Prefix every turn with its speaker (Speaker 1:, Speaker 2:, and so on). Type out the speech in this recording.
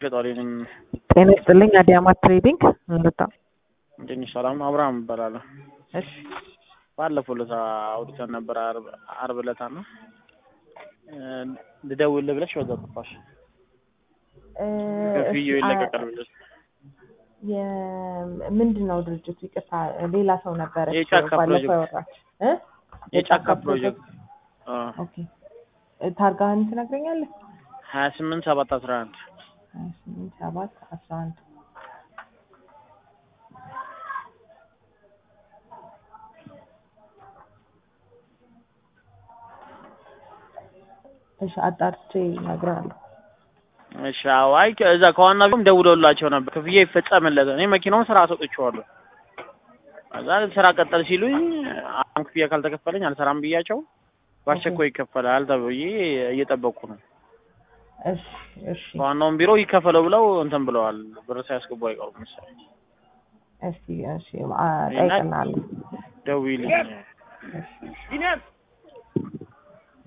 Speaker 1: ገጣሪ ነኝ።
Speaker 2: ጤና ይስጥልኝ። አዲያማት ትሬዲንግ እንልታ
Speaker 1: ትንሽ ሰላም አብርሃም እባላለሁ።
Speaker 2: እሺ
Speaker 1: ባለፈው ዕለት አውርተን ነበር፣ ዓርብ ዓርብ ዕለት ነው ልደውልልህ ብለሽ በዛ ጠፋሽ። ከፍዬው ይለቀቃል ብለሽ
Speaker 2: ምንድን ነው ድርጅቱ? ይቅርታ ሌላ ሰው ነበረች
Speaker 1: የጫካ
Speaker 2: ባለፈው
Speaker 1: ፕሮጀክት።
Speaker 2: ያወራች እ?
Speaker 1: የጫካ ፕሮጀክት
Speaker 2: ኦኬ ታርጋህን ትነግረኛለህ?
Speaker 1: ሀያ ስምንት ሰባት አስራ አንድ
Speaker 2: ሀያ ስምንት ሰባት አስራ አንድ እሺ አጣርቼ እነግርሃለሁ።
Speaker 1: እሺ አዎ፣ አይ እዛ ከዋና ቢሮም ደውለውላቸው ነበር ክፍያ ይፈጸምለት። እኔ መኪናውን ስራ ሰጥቼዋለሁ። ከዛ ስራ ቀጠል ሲሉኝ አሁን ክፍያ ካልተከፈለኝ አልሰራም ብያቸው በአስቸኳይ ይከፈላል ተብዬ እየጠበቅኩ ነው።
Speaker 2: እሺ እሺ
Speaker 1: ከዋናውን ቢሮ ይከፈለው ብለው እንትን ብለዋል። ብር ሳያስገቡ አይቀሩም መሰለኝ።
Speaker 2: እስቲ እሺ አ- ጠይቅልሃለሁ።
Speaker 1: ደውዪልኝ።
Speaker 2: እሺ